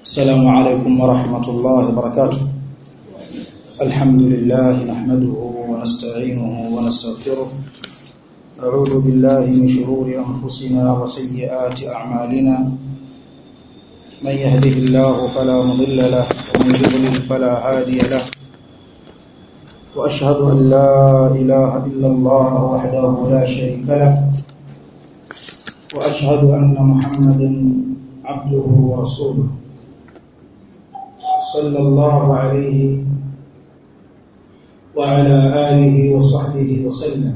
السلام عليكم ورحمة الله وبركاته الحمد لله نحمده ونستعينه ونستغفره أعوذ بالله من شرور أنفسنا وسيئات أعمالنا من يهده الله فلا مضل له ومن يضلل فلا هادي له وأشهد أن لا إله إلا الله وحده لا شريك له وأشهد أن محمدا عبده ورسوله صلى الله عليه وعلى آله وصحبه وسلم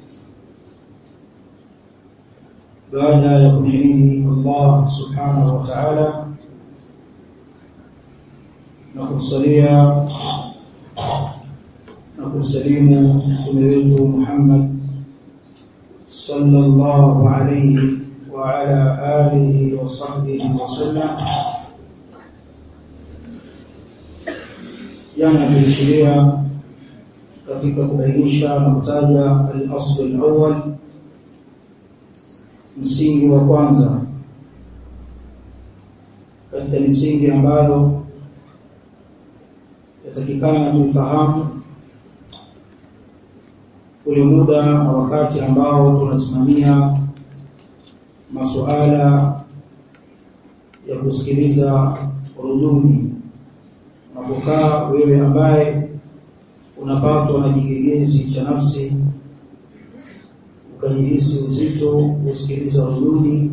بعد يقنعني الله سبحانه وتعالى نقول صليا نقول سليم تمريته محمد صلى الله عليه وعلى آله وصحبه وسلم jana tulishiria katika kubainisha na kutaja al-asl al-awwal msingi wa kwanza katika misingi ambayo yatakikana tuifahamu ule muda na wakati ambao tunasimamia masuala ya kusikiliza ruduni unapokaa wewe ambaye unapatwa na kigegezi cha nafsi ukajihisi uzito kusikiliza rududi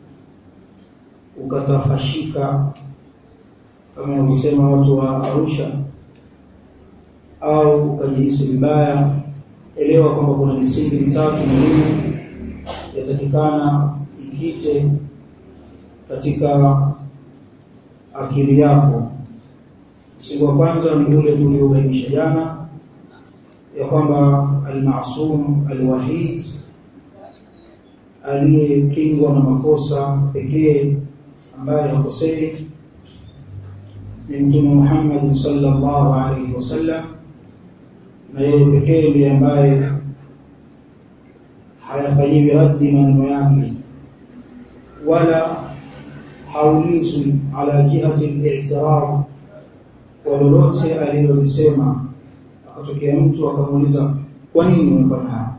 ukatafashika kama walisema watu wa Arusha au ukajihisi vibaya elewa kwamba kuna misingi mitatu muhimu yatakikana ikite katika akili yako msingi wa kwanza ni ule tuliobainisha jana ya kwamba al-ma'sum al-wahid aliyekingwa na makosa pekee ambaye hakosei ni mtume Muhammad sallallahu alaihi wasallam na yeye pekee ndiye ambaye hayafanyiwi raddi maneno yake wala haulizwi ala jihati al-i'tiraf kwa lolote alilolisema akatokea mtu akamuuliza kwa nini umefanya haya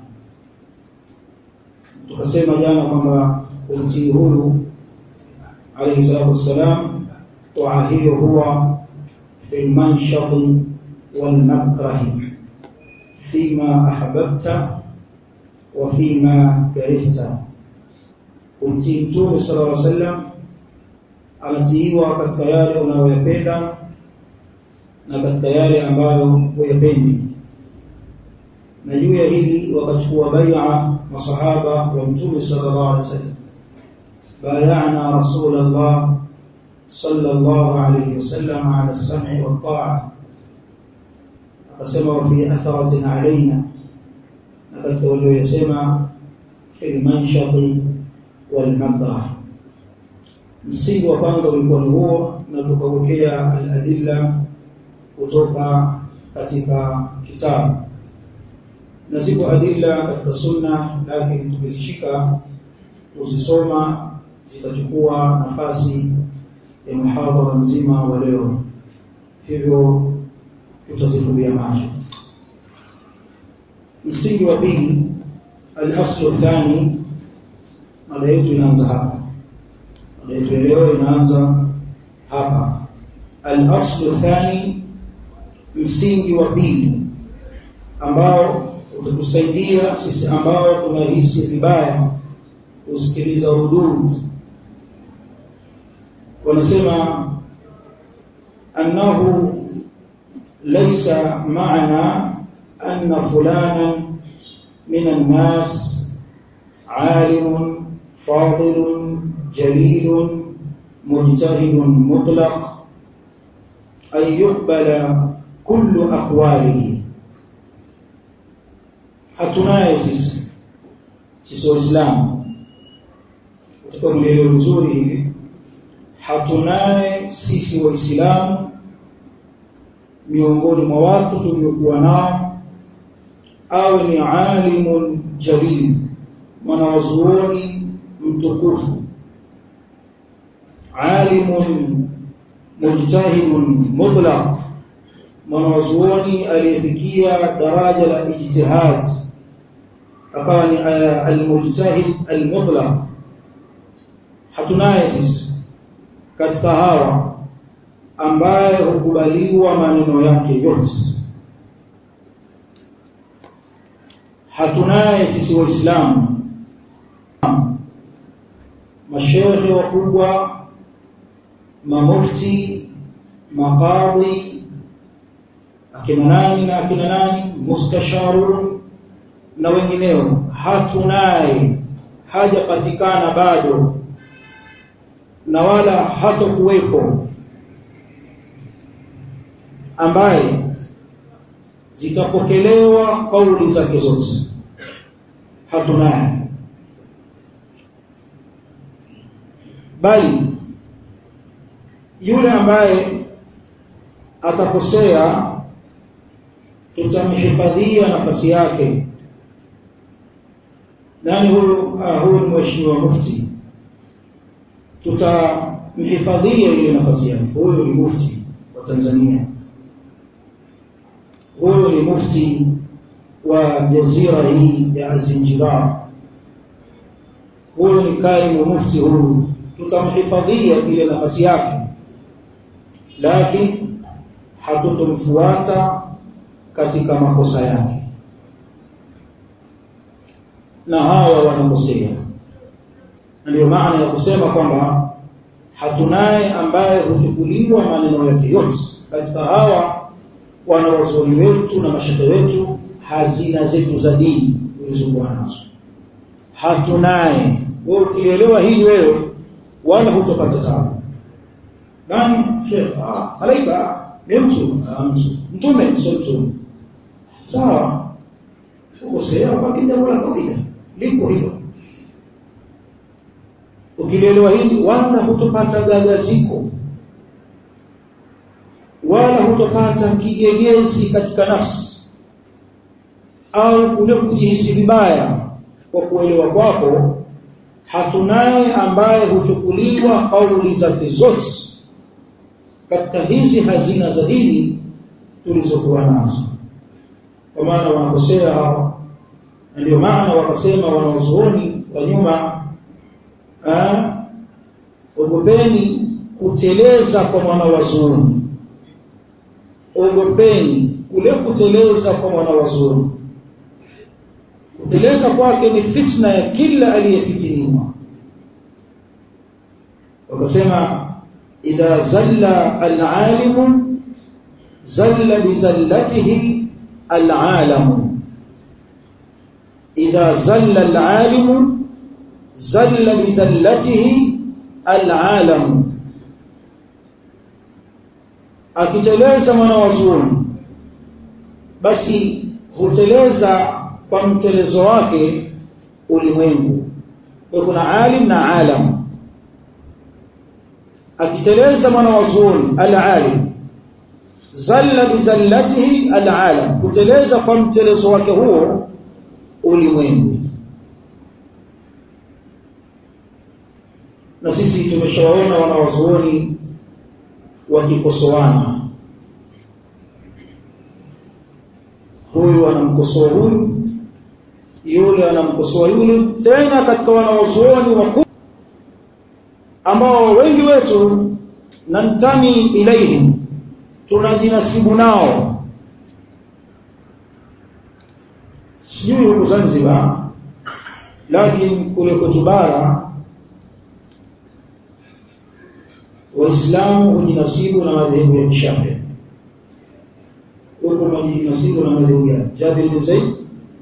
tukasema jana kwamba kumtii huyu alayhi salatu wassalam toa hiyo huwa fi manshati wal makrahi fima ahbabta wa fima karihta kumtii mtume sallallahu alayhi wasallam anatiiwa katika yale unayoyapenda na katika yale ambayo huyapendi na juu ya hili wakachukua bai'a masahaba wa mtume sallallahu alaihi wasallam bay'ana rasulullah sallallahu alaihi wasallam ala as-sam'i wa ta'a akasema wa fi atharatin alaina na katika waliyosema fil manshati wal makrah msingi wa kwanza ulikuwa ni huo na tukawekea al-adilla kutoka katika kitabu na ziko adila katika sunna lakini tukizishika kuzisoma zitachukua nafasi ya muhadhara mzima wa leo hivyo tutazifumbia macho msingi wa pili al-aslu thani mada yetu inaanza hapa mada yetu leo inaanza hapa al-aslu thani msingi wa pili ambao utatusaidia sisi ambao tunahisi vibaya kusikiliza hudud wanasema annahu laysa ma'na anna fulanan min an-nas عالم فاضل جليل مجتهد مطلق أن يقبل كل أقواله hatunaye sisi sisi waislamu katika mlelo mzuri hivi hatunaye sisi waislamu miongoni mwa watu tuliokuwa nao awe ni alimun jalil mwanawazuoni mtukufu alimun mujtahidun mutlaq mwanazuoni aliyefikia daraja la ijtihad akawa ni almujtahid almutlaq hatunaye sisi katika hawa ambaye hukubaliwa maneno yake yote hatunaye sisi waislamu mashehe wakubwa mamufti maqadhi akina nani na akina nani mustasharun na wengineo hatunaye hajapatikana bado na wala hatokuwepo ambaye zitapokelewa kauli zake zote hatunaye bali yule ambaye atakosea tutamhifadhia nafasi yake nani huyu ah, huyu ni mheshimiwa mufti tutamhifadhia ile nafasi yake huyu ni mufti wa Tanzania huyu ni mufti wa jazira hii ya Zinjibar huyu ni kaimu mufti huyu tutamhifadhia ile nafasi yake lakini hatutomfuata katika makosa yake na hawa wanakosea ndio maana ya kusema kwamba hatunaye ambaye huchukuliwa maneno yake yote katika hawa wanawazuoni wetu na mashehe wetu hazina zetu za dini ulizokuwa nazo hatunaye wewe ukielewa hili wewe wala hutopata taabu nani shekh ah malaika ni mtu ah, mtu mtume sio mtume sawa ukosea kwa jambo la kawaida lipo hilo ukilielewa hili wala hutopata gagaziko wala hutopata kigegezi katika nafsi au kule kujihisi vibaya kwa kuelewa kwako hatunaye ambaye huchukuliwa kauli zake zote katika hizi hazina za dini tulizokuwa nazo kwa maana wanakosea hawa na ndio maana wakasema wanazuoni wa nyuma ogopeni kuteleza kwa mwana wazuoni ogopeni kule kuteleza kwa mwana wazuoni kuteleza kwake ni fitna ya kila aliyefitiniwa wakasema idha zalla alalimu zalla bizallatihi alalamu idha zalla alalimu zalla bizallatihi alalamu akiteleza mwana wazuoni basi huteleza kwa mtelezo wake ulimwengu kwa kuna alim na alam akiteleza mwana wazuoni alalim zalla bizallatihi alalam kuteleza kwa mtelezo wake huo ulimwengu na sisi tumeshawaona wanawazuoni wakikosoana huyu anamkosoa huyu yule anamkosoa yule tena katika wanawazuoni wakuu ambao wengi wetu nantami ilaihim tunajinasibu nao sijui huku Zanzibar lakini kule kwetu bara waislamu hujinasibu na madhehebu ya Shafi huko hujinasibu na madhehebu ya Jabir bin Zaid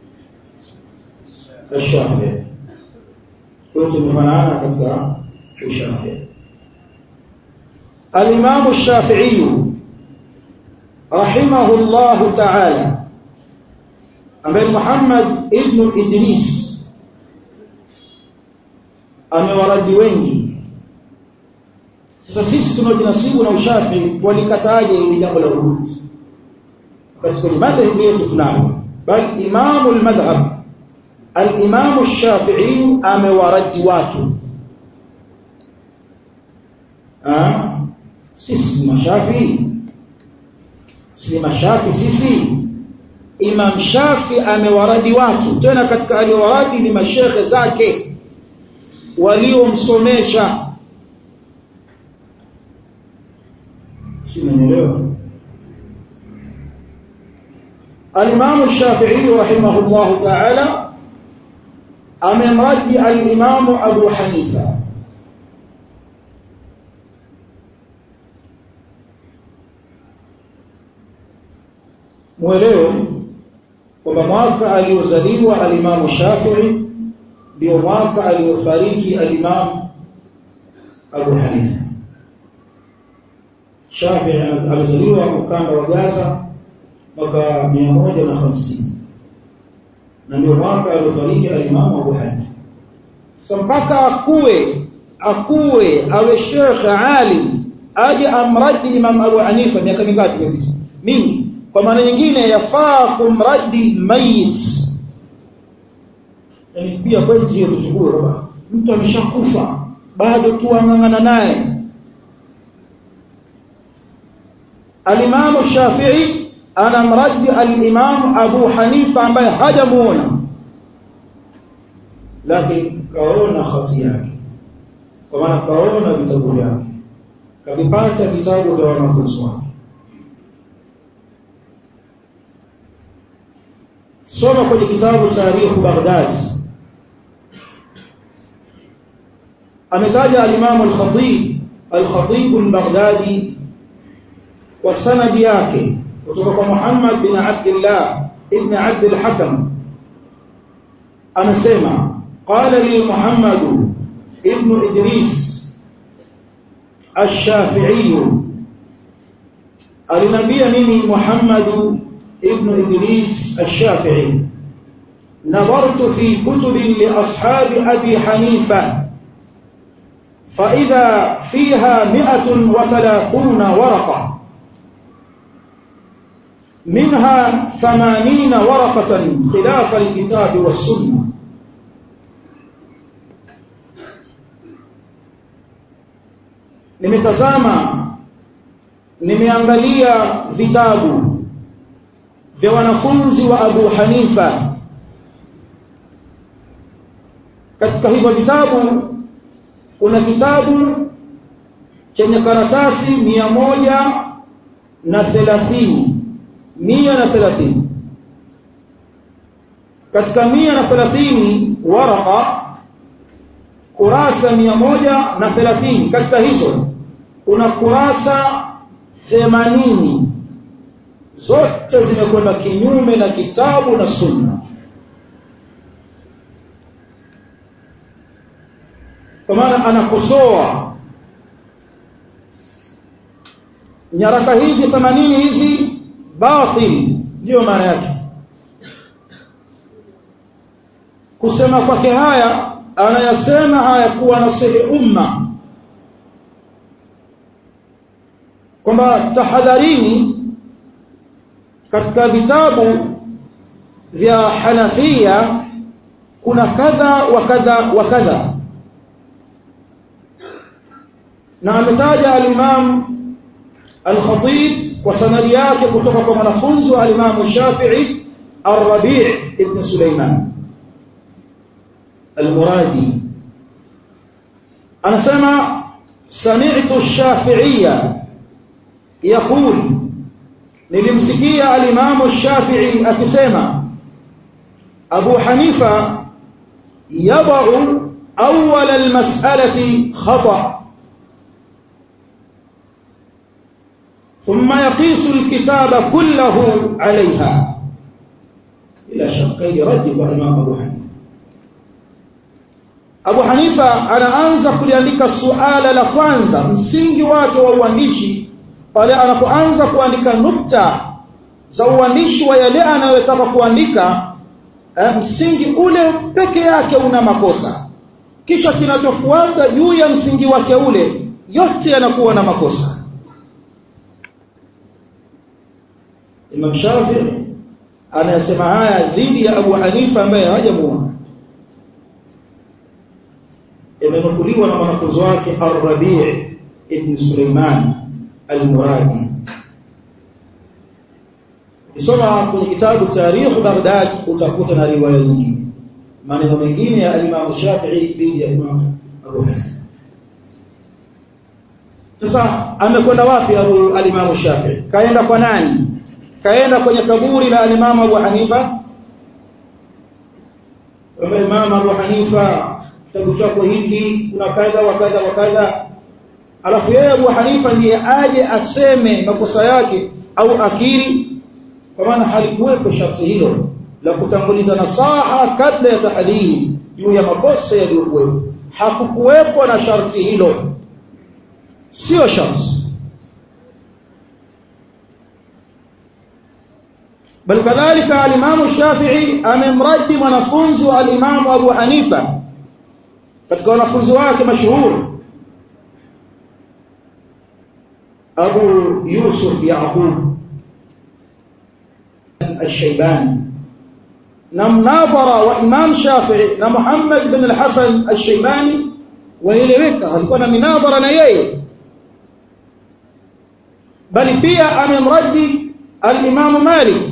الشافعي كنت مفنانا katika الشافعي الإمام الشافعي رحمه الله تعالى ambaye Muhammad ibn Idris amewaradi wengi sasa sisi tunaojinasibu na ushafi walikataaje ili jambo la urudi katika madhhabu yetu tunalo bal imamu al-madhhab al-imamu ash-shafi'i amewaradi watu sisi mashafi si mashafi sisi Imam Shafi amewaradi watu tena katika aliowaradi ni mashekhe zake waliomsomesha simenielewa Al-Imam Shafi'i rahimahullah ta'ala amemradi al-Imam Abu Hanifa mwelewe kwamba mwaka aliozaliwa alimamu Shafi'i ndio mwaka aliofariki alimamu Abu Hanifa. Shafi'i alizaliwa ukanda wa Gaza mwaka 150 na ndio mwaka aliofariki alimamu Abu Hanifa. Sasa mpaka akue akue awe shekhe alim aje amradi Imam Abu Hanifa miaka mingapi imepita? Mingi kwa maana nyingine yafaa kumradi mayit yani pia kwetu hiyo tuchukue baba mtu ameshakufa bado tu angangana naye Al-Imam Shafi'i anamradi al-Imam Abu Hanifa ambaye hajamuona lakini kaona hati yake kwa maana kaona vitabu vyake kavipata vitabu vya wanafunzi wake soma kwenye kitabu tarikh Baghdad ametaja al-Imam al-Khatib al-Khatib al-Baghdadi kwa sanadi yake kutoka kwa Muhammad bin Abdullah ibn Abd al-Hakam anasema qala li Muhammad ibn Idris الشافعي alinambia mimi Muhammad ابن إدريس الشافعي نظرت في كتب لأصحاب أبي حنيفة فإذا فيها مئة وثلاثون ورقة منها ثمانين ورقة خلاف الكتاب والسنة nimetazama nimeangalia vitabu vya wanafunzi wa Abu Hanifa katika hivyo vitabu kuna kitabu chenye karatasi mia moja na thelathini mia na thelathini katika mia na thelathini waraka kurasa mia moja na thelathini katika hizo kuna kurasa themanini zote zimekwenda kinyume na kitabu na sunna kwa maana anakosoa nyaraka hizi 80 hizi batil ndio maana yake kusema kwake haya anayasema haya kuwa nasihi umma kwamba tahadharini katika vitabu vya Hanafia kuna kadha wa kadha wa kadha na ametaja al-Imam al-Khatib kwa sanadi yake kutoka kwa mwanafunzi wa al-Imam Shafi'i Ar-Rabi' ibn Sulaiman al-Muradi anasema sami'tu ash-Shafi'iyya yaqul nilimsikia al-Imam Shafi'i akisema Abu Hanifa yadau awwal al-mas'alati khata ثم يقيس الكتاب كله عليها إلى شقي رد الإمام أبو حنيفة Abu Hanifa anaanza kuliandika suala la kwanza msingi wake wa uandishi pale anapoanza kuandika nukta za uandishi wa yale anayotaka kuandika eh, msingi ule peke yake una makosa kisha kinachofuata juu ya msingi wake ule yote yanakuwa na makosa Imam Shafi'i anayesema haya dhidi ya Abu Hanifa ambaye hajamuona imenukuliwa na mwanafunzi wake Ar-Rabi' ibn Sulaiman al-Muradi Ukisoma kwenye kitabu Tarikh Baghdad utakuta na riwaya nyingine maneno mengine ya Imam Shafi'i dhidi ya Imam Abu Hanifa sasa amekwenda wapi al-Imam Shafi'i kaenda kwa nani kaenda kwenye kaburi la al-Imam Abu Hanifa kwamba Imam Abu Hanifa kitabu chako hiki kuna kadha wa kadha wa kadha alafu yeye Abu Hanifa ndiye aje aseme makosa yake au akiri kwa maana halikuwepo sharti hilo la kutanguliza nasaha kabla ya tahdhiri juu ya makosa yaliyokuwepo hakukuwepo na sharti hilo sio sharti bal kadhalika al-Imam Shafi'i amemradi mwanafunzi wa al-Imam Abu Hanifa katika wanafunzi wake mashuhuri Abu Yusuf Yaqub الشيباني na mnadhara wa Imam Shafi'i na Muhammad bin al-Hasan al-Shaybani waeleweka alikuwa na minadhara na yeye bali pia amemradi al-Imam Malik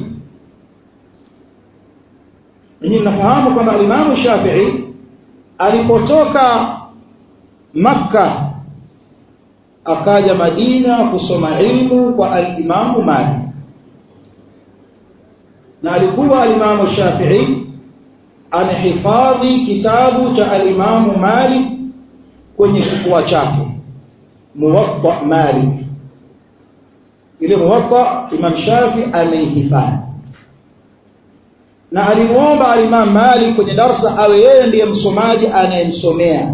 ninyi mnafahamu kwamba al-Imam Shafi'i alipotoka Makka akaja Madina kusoma ilmu kwa al-Imam Malik na alikuwa alimamu Shafi'i amehifadhi kitabu cha alimamu Malik kwenye kifua chake Muwatta Malik ile Muwatta Imam Shafi ameihifadhi na alimuomba alimamu Malik kwenye darsa awe yeye ndiye msomaji anayemsomea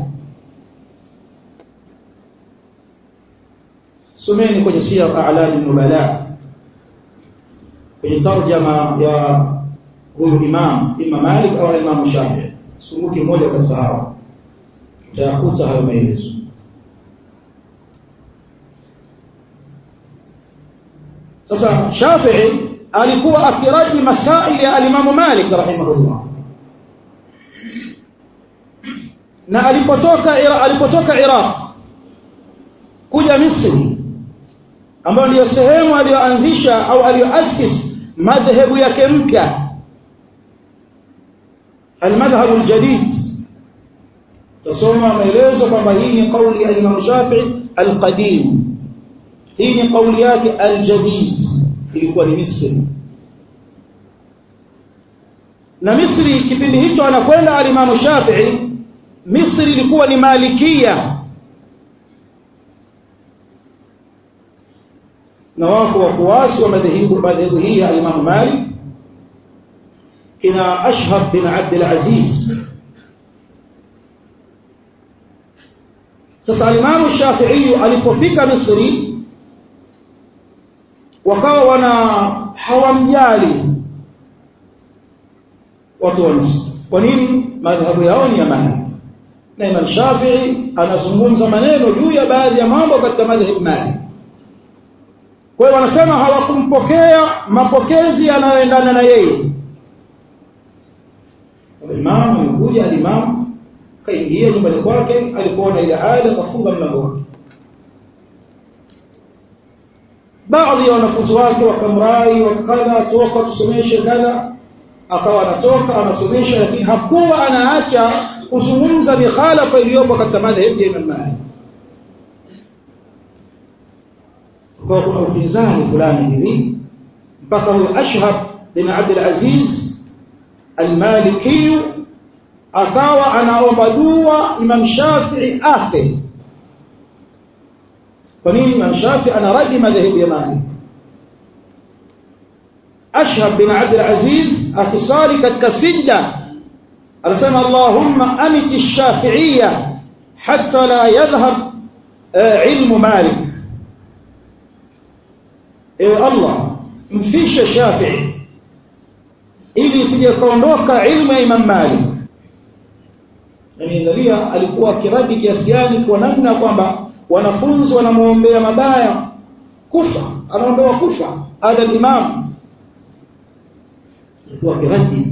someni kwenye siyar a'lam nubala kwenye tarjama ya huyu imam imam Malik au imam Shafi'i sunguki mmoja kati hao utayakuta hayo maelezo sasa Shafi'i alikuwa akiraji masaili ya alimamu Malik rahimahullah na alipotoka alipotoka Iraq kuja Misri ambayo ndiyo sehemu aliyoanzisha au aliyoasis madhehebu yake mpya almadhhabu aljadid tasoma maelezo kwamba hii ni kauli ya Imam Shafi'i alqadim hii ni kauli yake aljadid ilikuwa ni Misri na Misri kipindi hicho anakwenda alimamu Shafi'i Misri ilikuwa ni malikia na wako wafuasi wa madhehebu madhehebu hii ya Imam Malik kina Ashhab bin Abd al-Aziz sasa Imam Shafi'i alipofika Misri wakawa wana hawamjali watu wa Misri kwa nini madhhabu yao ni ya Malik na Imam Shafi'i anazungumza maneno juu ya baadhi ya mambo katika madhhabu Malik kwa hiyo wanasema hawakumpokea mapokezi yanayoendana na yeye imamu amekuja alimamu kaingia nyumbani kwake alipoona ile hali akafunga mlango wake baadhi ya wanafunzi wake wakamrai wakadha toka tusomeshe kadha akawa anatoka anasomesha lakini hakuwa anaacha kuzungumza mikhalafa iliyopo katika madhehebu ya Imam Malik kwa kuna upinzani fulani hivi mpaka huyo Ashhab bin Abd al-Aziz al-Maliki akawa anaomba dua Imam Shafi'i afe kwa nini Imam Shafi'i anaradi madhehebu ya Malik Ashhab bin Abd al-Aziz akisali katika sijda anasema Allahumma amiti ash-Shafi'iyya hatta la yadhhab ilmu Malik ewe Allah mfishe Shafi'i ili isije kaondoka ilmu ya Imam Malik Niangalia alikuwa kiradi kiasi gani kwa namna kwamba wanafunzi wanamuombea mabaya kufa anaombewa kufa ada imam alikuwa kiradi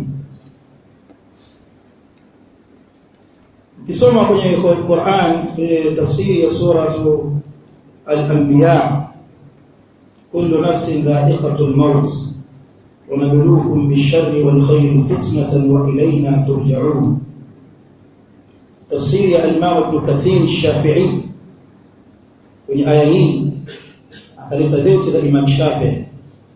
kisoma kwenye Qur'an kwenye tafsiri ya sura al-Anbiya kullu nafsin dha'iqatul maut wa nabluukum bish-sharri wal khayri fitnatan wa ilayna turja'un tafsiri ya al-Imam Ibn Kathir Shafi'i kwenye aya hii akaleta beti za Imam Shafi'i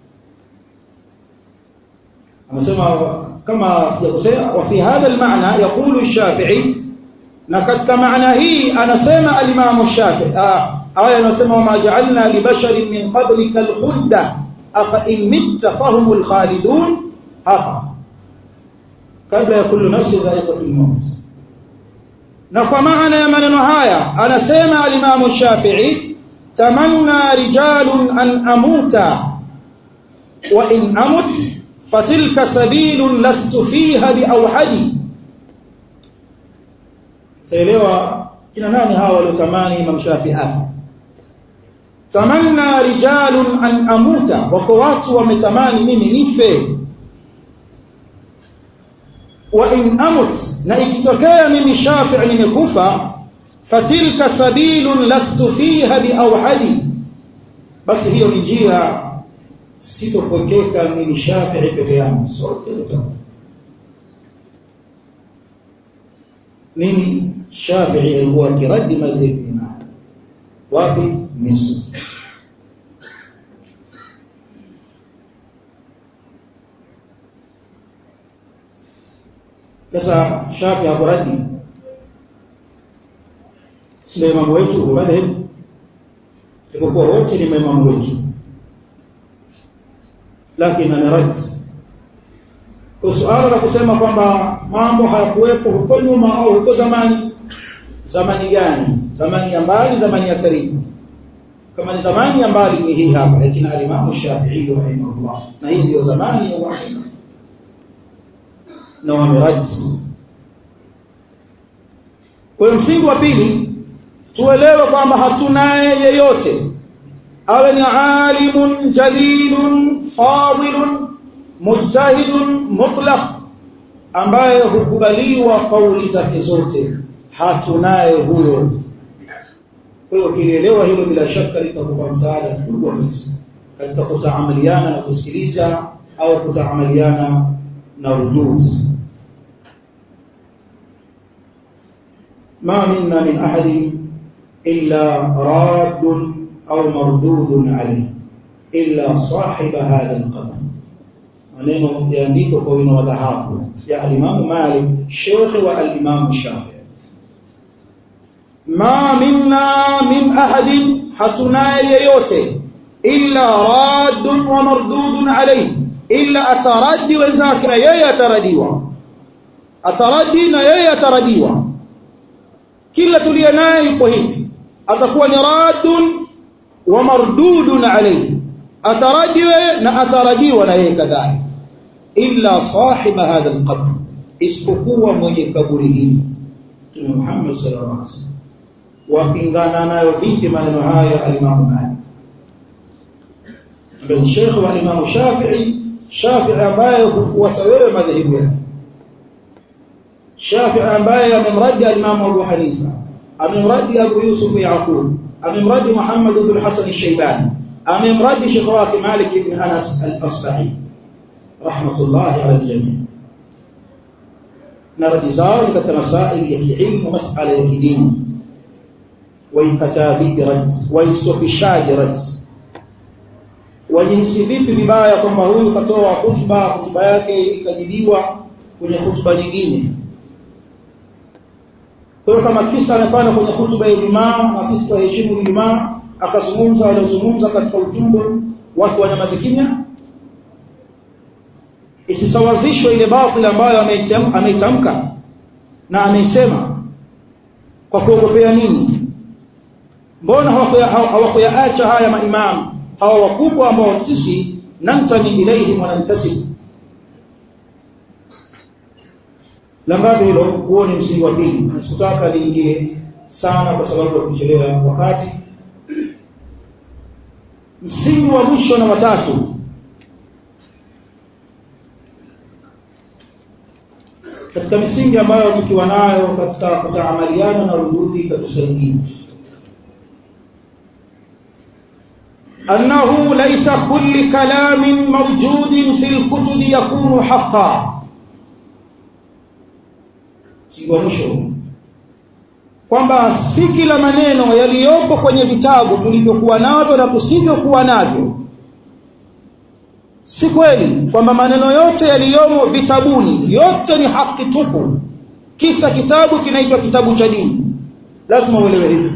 anasema kama sijakosea wa fi hadha al-ma'na yaqulu Shafi'i na katika maana hii anasema al-Imam Shafi'i ah aya anasema wama ja'alna li basharin min qablika al-khulda afa in mitta fahumul khalidun hapa kabla ya kullu nafsin dha'iqatul maut na kwa maana ya maneno haya anasema al-Imam Shafi'i tamanna rijalun an amuta wa in amut fatilka sabilun lastu fiha biawhadi taelewa kina nani hawa waliotamani Imam Shafi'i hapa tamanna rijalun an amuta wako watu wametamani mimi nife wa in amut na ikitokea mimi Shafi'i nimekufa fatilka sabilun lastu fiha biawhadi basi hiyo ni njia sitopokeka mimi Shafi'i peke yangu sote tutakufa nini Shafi'i alikuwa kiradi madhhabi wapi Misri sasa Shafi hakuradi si imamu wetu madhhab ilipokuwa wote ni maimamu wetu lakini ameradi kwa suala la kusema kwamba mambo hayakuwepo huko nyuma au huko zamani zamani gani zamani ya mbali zamani ya karibu kama ni zamani ya mbali ni hii hapa lakini alimamu Shafi'i rahimahullah na hii ndio zamani ya wahyi na wameraji kwa msingi wa pili tuelewe kwamba hatunaye yeyote awe ni alimun jalilun fadilun mujtahidun mutlaq ambaye hukubaliwa kauli zake zote hatunaye huyo kwa hiyo kilielewa hilo bila shaka litakupa msaada mkubwa kabisa katika kutaamaliana na kusikiliza au kutaamaliana na ujuzi ما منا من أحد إلا راد أو مردود عليه إلا صاحب هذا القبر maneno yaandikwa kwa wino wa dhahabu ya alimamu Malik shekhe wa alimamu Shafi ma minna min ahadin hatunaye yeyote illa raddun wa mardudun alayhi illa ataradi wenzake na yeye ataradiwa ataradi na yeye ataradiwa kila tuliye naye yuko hivi atakuwa ni raddun wa mardudun alayhi ataradiwe na ataradiwa na yeye kadhalika illa sahiba hadha alqabr isipokuwa mwenye kaburi hili Mtume Muhammad sallallahu alaihi wasallam wapingana nayo vipi maneno haya alimamu Malik ndio Sheikh wa Imam Shafi'i Shafi'i ambaye hufuata wewe madhehebu yake Shafi'i ambaye amemradi al-Imam Abu Hanifa amemradi Abu Yusuf Yaqub amemradi Muhammad ibn Hasan al-Shaybani amemradi Sheikh wake Malik ibn Anas al-Asbahi rahmatullahi ala al-jami' na radi zao ni katika masaili ya kiilmu masala ya kidini waikatabi rad waisofishaji rad wajihisi vipi vibaya kwamba huyu katoa hutuba hutuba yake ikajibiwa kwenye hutuba nyingine kwa hiyo kama kisa amepanda kwenye hutuba ya Ijumaa na sisi tuheshimu Ijumaa akazungumza waliozungumza katika ujumbe watu wanyamaze kimya isisawazishwe ile batili ambayo ameitamka na ameisema kwa kuogopea nini mbona hawakuyaacha haya maimamu hawa wakubwa ambao sisi nantami ilaihim wanantasib la ngapi hilo huo ni msingi wa pili sikutaka liingie sana kwa sababu ya kuchelewa wakati msingi wa mwisho na watatu katika misingi ambayo tukiwa nayo katika kutaamaliana na rududi ikatusaidia أنه ليس كل كلام موجود في الكتب يكون حقا mwisho kwamba si kila maneno yaliyopo kwenye vitabu tulivyokuwa navyo na tusivyokuwa navyo si kweli kwamba maneno yote yaliyomo vitabuni yote ni haki tupu kisa kitabu kinaitwa kitabu cha dini lazima uelewe hivyo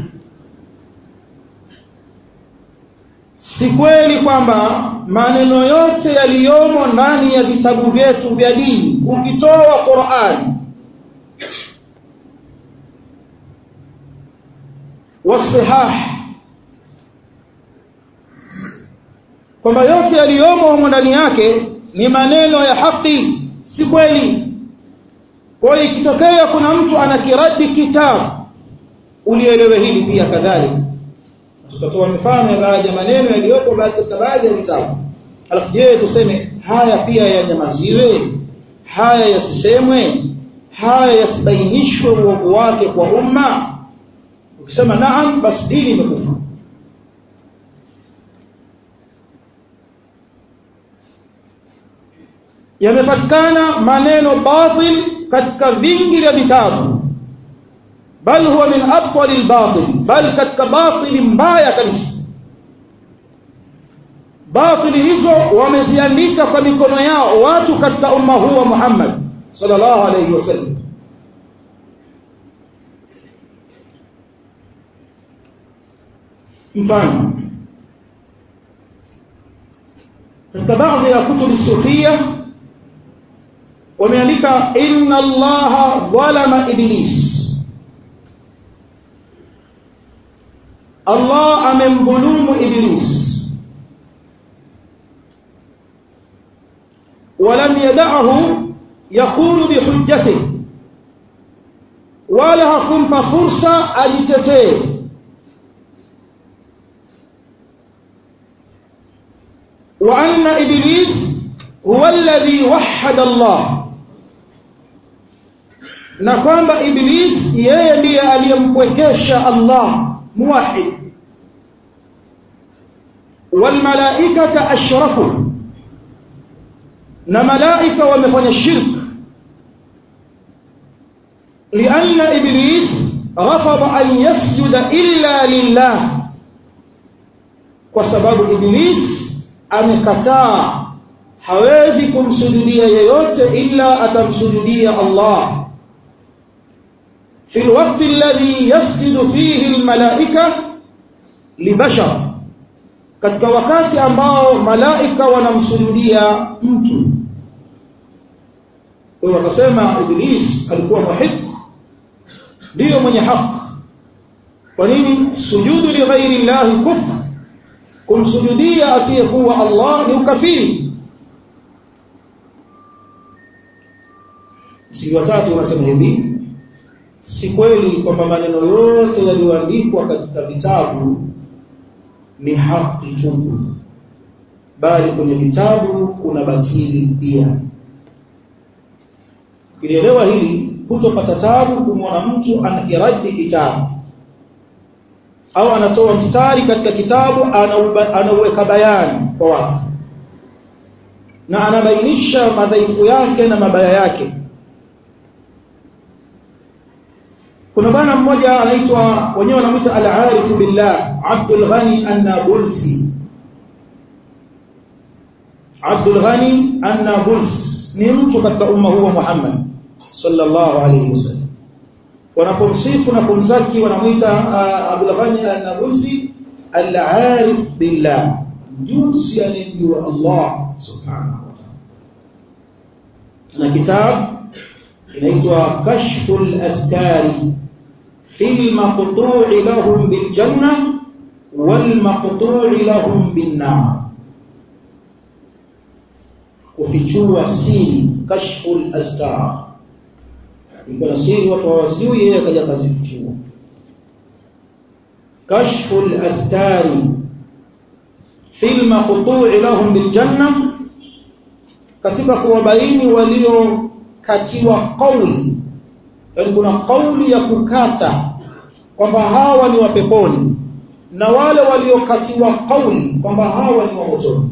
si kweli kwamba maneno yote yaliyomo ndani ya vitabu vyetu vya dini ukitoa Qur'an wasihah kwamba yote yaliyomo humo ndani yake ni maneno ya haki si kweli kwa hiyo ikitokea kuna mtu anakiradi kitabu ulielewe hili pia kadhalika tutatoa mifano ya baadhi ya maneno yaliyopo katika baadhi ya vitabu alafu je tuseme haya pia yanyamaziwe haya yasisemwe haya yasibainishwe uovu wake kwa umma ukisema naam basi dini imekufa yamepatikana maneno batil katika vingi vya vitabu bal huwa min abtali albatil bal katika batili mbaya kabisa batili hizo wameziandika kwa mikono yao watu katika umma huu wa Muhammad sallallahu alayhi wasallam mfano katika baadhi ya kutubu sufia wameandika inna allaha dhalama iblis Allah amemdhulumu iblis ولم يدعه يقول بحجته ولا hakumpa fursa ajitetee وأن إبليس هو الذي وحد الله na kwamba iblis yeye ndiye aliyempwekesha Allah muwahid walmalaikata ashrafu na malaika wamefanya shirk لأن إبليس رفض أن يسجد إلا لله وسبب إبليس amekataa hawezi kumsujudia yeyote ila atamsujudia Allah في الوقت الذي يسجد فيه الملائكة لبشر katika wakati ambao malaika wanamsujudia mtu kwa hiyo wakasema iblis alikuwa muhiq ndio mwenye haki kwa nini sujudu li ghairi llahi kufr kumsujudia asiyekuwa Allah ni ukafiri si watatu wanasema hivi si kweli kwamba maneno yote yaliyoandikwa katika vitabu ni haki tu bali kwenye vitabu kuna batili pia ukielewa hili hutopata tabu kumwona mtu anakiradi kitabu au anatoa mstari katika kitabu anauweka bayani kwa watu na anabainisha madhaifu yake na mabaya yake kuna bwana mmoja anaitwa wenyewe wanamuita al-arif billah Abdul Ghani An-Nabulsi Abdul Ghani An-Nabulsi ni mtu katika umma huu wa Muhammad sallallahu alayhi wasallam wanapomsifu na kumzaki wanamuita Abdul Ghani An-Nabulsi al-arif billah mjuzi anayemjua Allah subhanahu wa ta'ala na kitabu inaitwa kashful astari في المقطوع لهم بالجنة والمقطوع لهم بالنار kufichua siri kashful astar ilikuwa na siri watu hawasijui yeye akaja kazifichua kashful astari fil maqtu'i lahum bil janna katika kuwabaini waliokatiwa kauli yani kuna kauli ya kukata kwamba hawa ni wa peponi na wale waliokatiwa kauli kwamba hawa ni wa motoni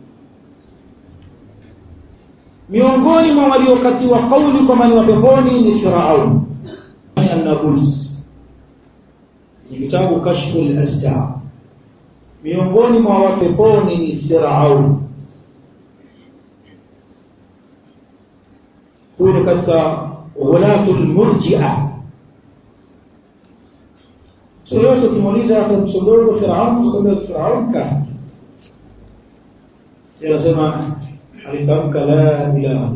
miongoni mwa waliokatiwa kauli kwamba ni wa peponi ni Firaun an-Nabulsi ni kitabu kashfu al-astar miongoni mwa watu peponi ni Firaun huyu katika ghulatul murji'a so yote kimuuliza hata msodogo Firaun tukwambia Firaun ka yanasema alitamka la ilaha illa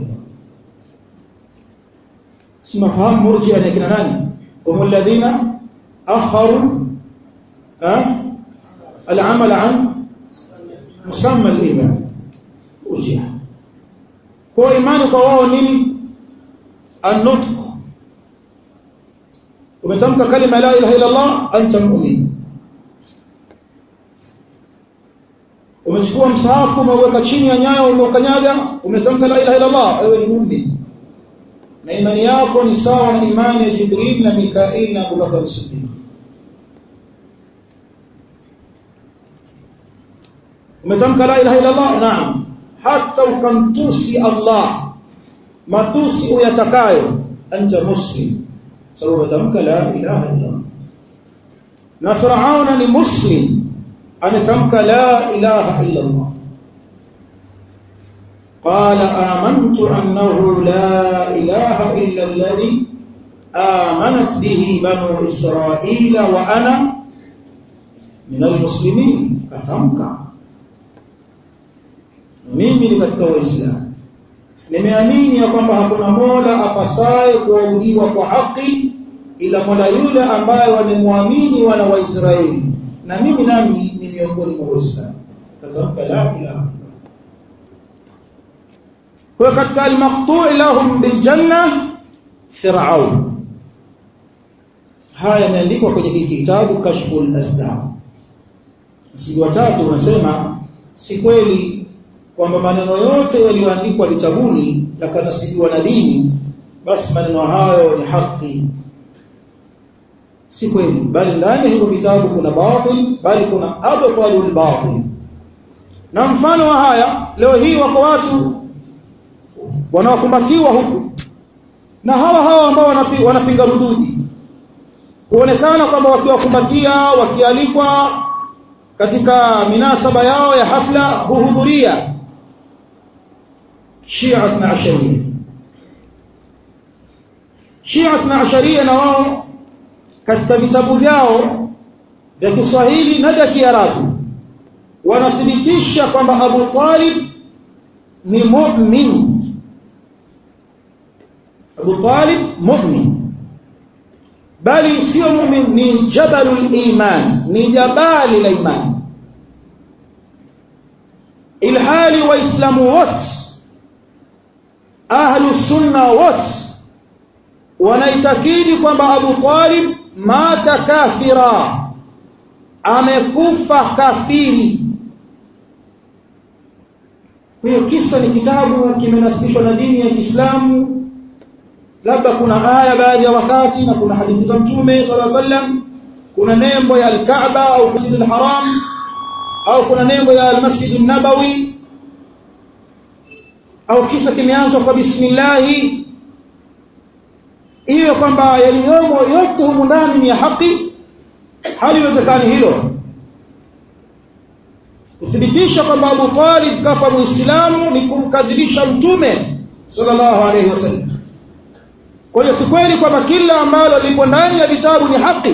simafahamu murji'a ni kina nani hum alladhina akharu العمل عن مسمى الإيمان مرجئة هو إيمانك وهو نين النطق umetamka kalima la ilaha illa Allah anta mu'min umechukua msahafu umeweka chini ya nyayo umeukanyaga umetamka la ilaha illa Allah wewe ni mu'min na imani yako ni sawa na imani ya Jibril na Mikail na Abu Bakar Siddiq umetamka la ilaha illa Allah naam hata ukamtusi Allah matusi uyatakayo anta muslim sababu umetamka la ilaha illa Allah na Firauna ni muslim ametamka la ilaha illa Allah قال آمنت أنه لا إله إلا الذي آمنت به بنو إسرائيل وأنا من المسلمين كتمك mimi ni katika waislamu nimeamini ya kwamba hakuna mola apasaye kuabudiwa kwa haki ila mola yule ambaye wamemwamini wana wa Israeli na mimi nami ni miongoni mwa waislamu katamka la ilaha kwa katika al-maqtu' lahum bil janna fir'aun haya yameandikwa kwenye kitabu kashful asdar msingi wa tatu unasema si kweli kwamba maneno yote yaliyoandikwa vitabuni yakanasibiwa na dini basi maneno hayo ni haki si kweli bali ndani ya hivyo vitabu kuna batil bali kuna abtalul batil na mfano wa haya leo hii wako watu wanaokumbatiwa huku na hawa hawa ambao wanapinga rududi kuonekana kwamba wakiwakumbatia wakialikwa katika minasaba yao ya hafla huhudhuria Shia na Asharia Shia na Asharia na wao katika vitabu vyao vya Kiswahili na vya Kiarabu wanathibitisha kwamba Abu Talib ni mu'min Abu Talib mu'min bali sio mu'min ni jabalul iman ni jabali la iman ilhali waislamu wote ahlu sunna wote wanaitakidi kwamba Abu Talib mata kafira amekufa kafiri hiyo kisa ni kitabu kimenasibishwa na dini ya Kiislamu labda kuna aya baadhi ya wakati na kuna hadithi za mtume sallallahu alaihi wasallam kuna nembo ya al-Kaaba au Masjid al-Haram au kuna nembo ya al-Masjid an-Nabawi au kisa kimeanzwa kwa bismillah iwe kwamba yaliyomo yote humu ndani ni ya haki haliwezekani hilo kuthibitisha kwamba Abu Talib kafa muislamu ni kumkadhibisha mtume sallallahu alaihi wasallam kwa hiyo si kweli kwamba kila ambalo lipo ndani ya vitabu ni haki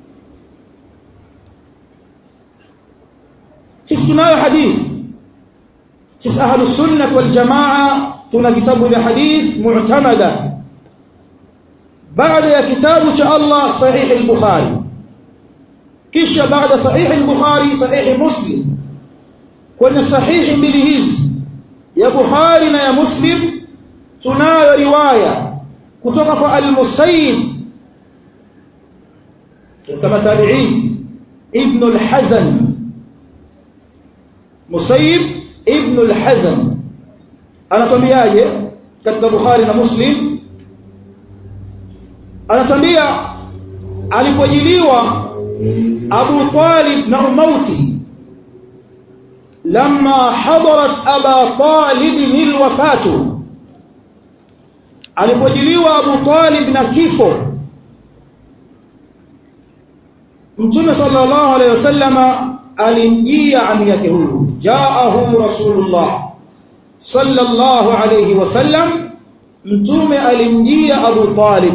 sisi tunayo hadithi sisi ahlu sunnah wal jamaa tuna vitabu vya hadith mu'tamada baada ya kitabu cha Allah sahih al-Bukhari kisha baada sahih al-Bukhari sahih Muslim kwenye sahihi mbili hizi ya Bukhari na ya Muslim tunayo riwaya kutoka kwa al-Musayyib katika tabi'in ibn al-Hazan Musayyib ibn al-Hazan anatuambiaje katika Bukhari na Muslim anatuambia alipojiliwa Abu Talib na umauti لما حضرت أبا طالب الوفاة alipojiliwa Abu Talib na kifo Mtume sallallahu alayhi wasallama alimjia ami yake huyu jaahu rasulullah sallallahu alayhi wasallam mtume alimjia Abu Talib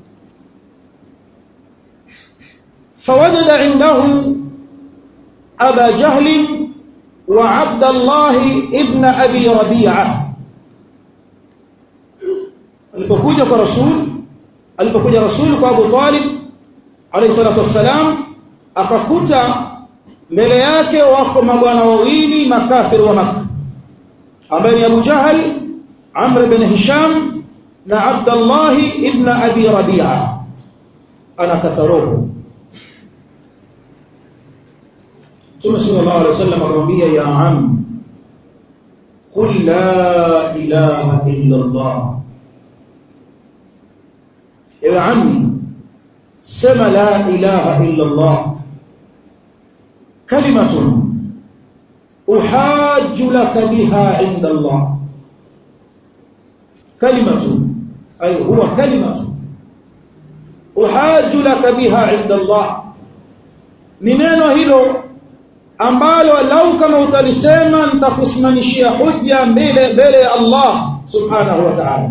fawajada indahu Aba Jahl wa Abdullah ibn Abi Rabi'ah alipokuja kwa rasul alipokuja rasul kwa Abu Talib alayhi salatu wassalam akakuta mbele yake wako mabwana wawili makafiri wa Makka ambaye ni Abu Jahal Amr ibn Hisham na Abdullah ibn Abi Rabi'a anakata roho Mtume sallallahu alaihi wasallam akamwambia ya am qul la ilaha illa Allah ewe ammi sema la ilaha illa Allah كلمة أحاج لك بها عند الله كلمة أي هو كلمة أحاج لك بها عند الله neno hilo ambalo lau kama utalisema nitakusimamishia hujja mbele mbele ya Allah subhanahu wa ta'ala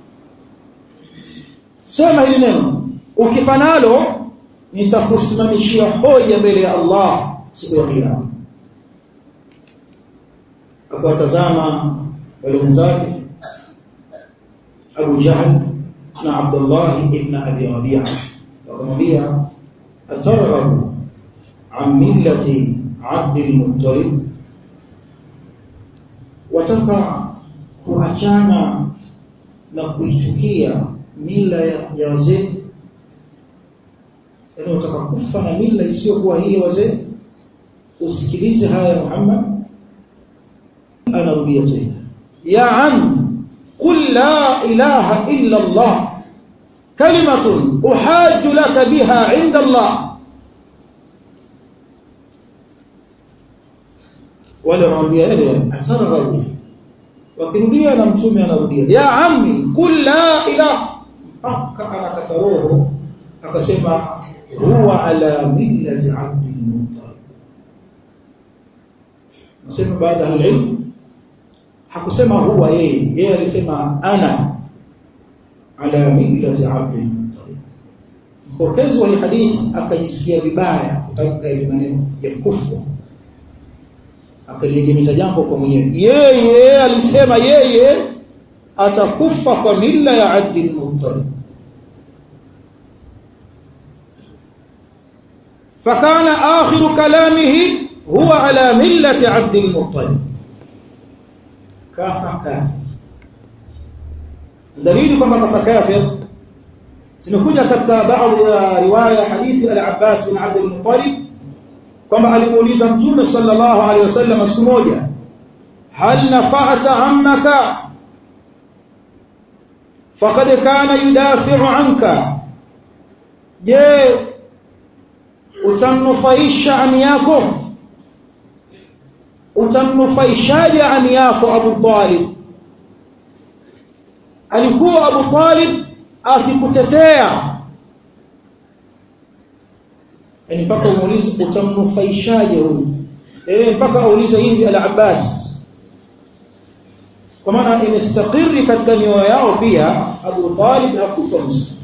sema hili neno ukifanalo nitakusimamishia hoja mbele ya Allah siku ya kiyama akawatazama wale wenzake Abu Jahl na Abdullah ibn Abi Rabi'a wakamwambia atarghabu an millati Abd al-Muttalib wataka kuachana na kuichukia mila ya wazee yaani wataka kufa na mila isiyokuwa hii wazee usikilize haya Muhammad anarudia tena ya am qul la ilaha illa Allah kalimatun uhajju laka biha inda Allah wale wanaambia yale atarghabu wakirudia na mtume anarudia ya ammi qul la ilaha mpaka anakata roho akasema huwa ala millati abdil muttalib nasema baada ya ilmu hakusema huwa yeye yeye alisema ana ala millati abdil muttalib mpokezi wa hadithi akajisikia vibaya kutamka ile maneno ya kufuru akaliegemeza jambo kwa mwenyewe yeye alisema yeye atakufa kwa mila ya abdil muttalib فكان آخر كلامه هو على ملة عبد المطلب كافر دليل كما كافر zimekuja katika baadhi ya riwaya hadithi al-Abbas bin Abd al-Muttalib kwamba alimuuliza Mtume sallallahu alaihi wasallam siku moja hal nafa'ata ammaka faqad kana yudafi'u anka je utamnufaisha ami yako utamnufaishaje ami yako Abu Talib alikuwa Abu Talib akikutetea yani mpaka umuulize utamnufaishaje huyu eh mpaka aulize hivi al-Abbas kwa maana imestakiri katika mioyo yao pia Abu Talib hakufa Musa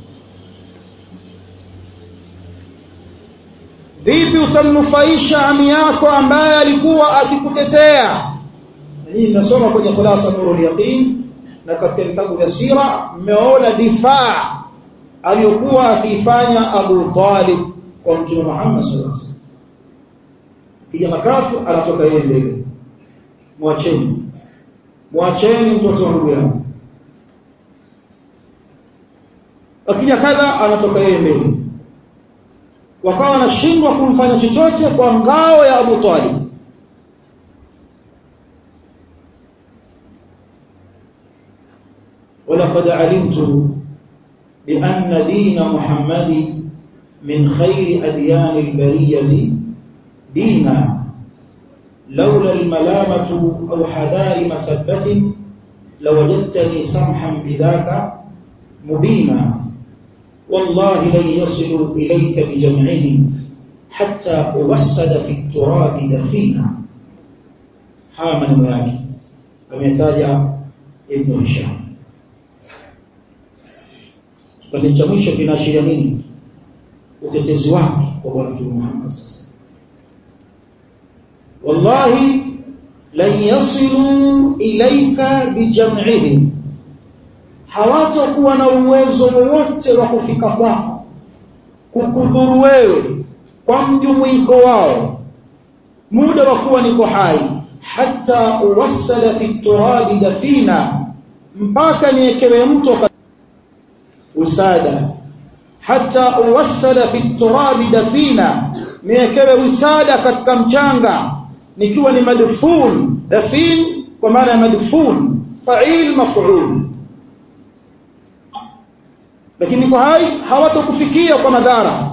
vipi utamnufaisha ami yako ambaye alikuwa akikutetea hii nasoma kwenye khulasa nurul yaqin na katika vitabu vya sira mmeona difaa aliyokuwa akiifanya Abu Talib kwa Mtume Muhammad sallallahu alaihi wasallam kija makafu anatoka yeye mbele mwacheni mwacheni mtoto wa ndugu yangu akija kadha anatoka yeye mbele wakawa wanashindwa kumfanya chochote kwa ngao ya Abu Talib ولقد علمت بأن دين محمد من خير أديان البرية دينا لولا الملامة أو حذار مسبة لوجدتني سمحا بذاك مبينا والله لن يصلوا إليك بجمعهم حتى أوسد في التراب دفينا haya maneno yake ametaja Ibn Hisham kipande cha mwisho kinaashiria nini utetezi wake kwa bwana Mtume Muhammad wallahi lan yasilu ilaika bijam'ihim hawatakuwa na uwezo wowote wa kufika kwako kukudhuru wewe kwa mjumuiko wao muda wa kuwa niko hai hata uwassala fi turabi dafina mpaka niekewe mto usada hata uwassala fi turabi dafina niekewe usada katika mchanga nikiwa ni madfun dafin kwa maana ya madfun fa'il maf'ul lakini niko hai hawatokufikia kwa madhara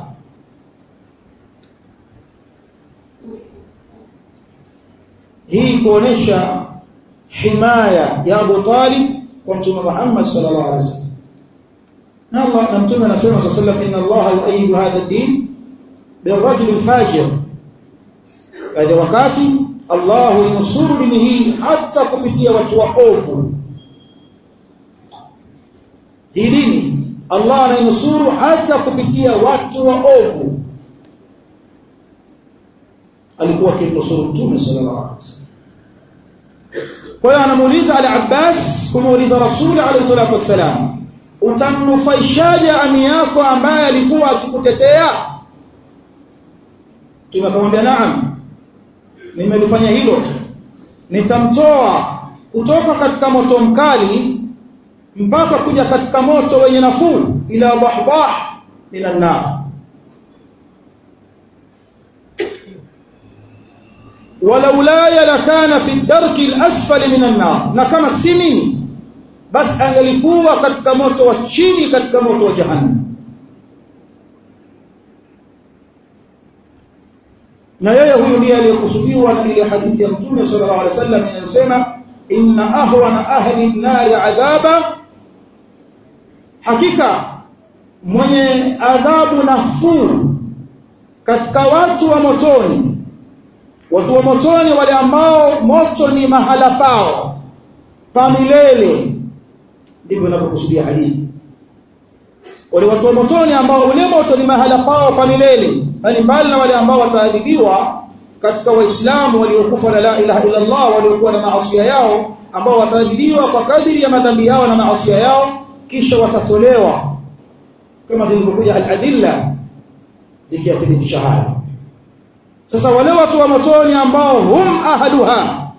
hii kuonesha himaya ya Abu Talib kwa Mtume Muhammad sallallahu alaihi wasallam na Allah na Mtume anasema sallallahu alaihi wasallam inna Allah yu'ayyidu hadha ad-din birrajul al-fajir kadha wakati Allah yunusuru dini hii hata kupitia watu waovu hii dini Allah anainusuru hata kupitia watu waovu alikuwa akimnusuru Mtume sallallahu alaihi wasallam kwa hiyo anamuuliza al-Abbas kumuuliza Rasuli alayhi salatu wasalam utamnufaishaje ami yako ambaye alikuwa akikutetea tunakamwambia naam nimelifanya hilo nitamtoa kutoka katika moto mkali mpaka kuja katika moto wenye nafuu ila bahbah minan nar walaulaya lakana fi darki al-asfali minan nar na kama si mimi basi angelikuwa katika moto wa chini katika moto wa jahannam na yeye huyu ndiye aliyekusudiwa na ile hadithi ya Mtume sallallahu alaihi wasallam inayosema inna ahwana ahli an-nar adhaba hakika mwenye adhabu nafuu katika watu wa motoni watu wa motoni wale ambao moto ni mahala pao pa milele ndivyo inavyokusudia hadithi wale watu wa motoni ambao ule moto ni mahala pao pa milele bali mbali na wale ambao wataadhibiwa katika waislamu waliokufa na la ilaha illa Allah waliokuwa na maasi yao ambao wataadhibiwa kwa kadiri ya madhambi yao na maasi yao kisha watatolewa kama zilivyokuja al-adilla zikiyathibitisha haya sasa wale watu wa motoni ambao hum ahaduha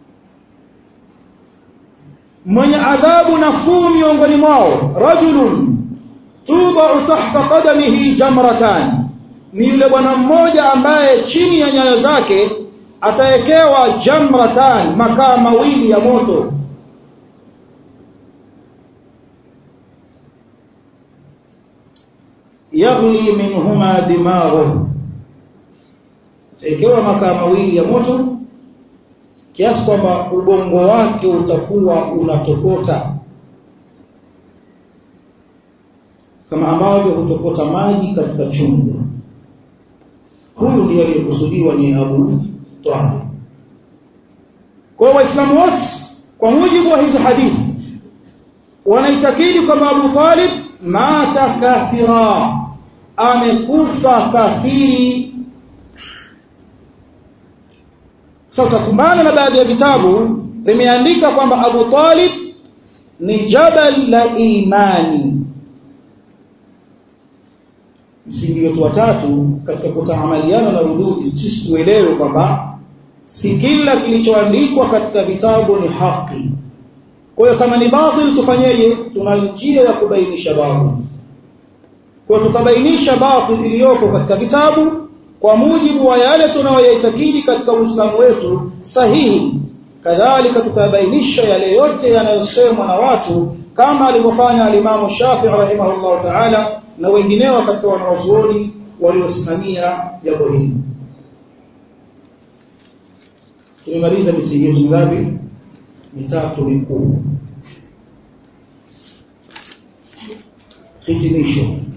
mwenye adhabu nafuu miongoni mwao rajulun tudau tahta qadamihi jamratan ni yule bwana mmoja ambaye chini ya nyayo zake atawekewa jamratan makaa mawili ya moto yaghli minhuma dimaghu atawekewa makaa mawili ya moto kiasi kwamba ubongo wake utakuwa unatokota kama ambavyo hutokota maji katika chungu huyu ndiye aliyekusudiwa ni Abu Talib kwa waislamu wote kwa mujibu wa hizi hadithi wanaitakidi kwamba Abu Talib mata kafira amekufa kafiri sasa utakumbana na baadhi ya vitabu vimeandika kwamba Abu Talib ni jabal la imani msingi wetu watatu katika kutaamaliana na rududi sisi tuelewe kwamba si kila kilichoandikwa katika vitabu ni haki kwa hiyo kama ni batil tufanyeje tuna njia ya kubainisha batil kwa tutabainisha batil iliyoko katika vitabu kwa mujibu wa yale tunayoyaitakidi katika Uislamu wetu sahihi kadhalika tutabainisha yale yote yanayosemwa na watu kama alivyofanya alimamu Shafi'i rahimahullah ta'ala na wengineo katika wanawazuoni waliosimamia jambo hili tumemaliza misingi yetu mingapi mitatu mikuu hitimisho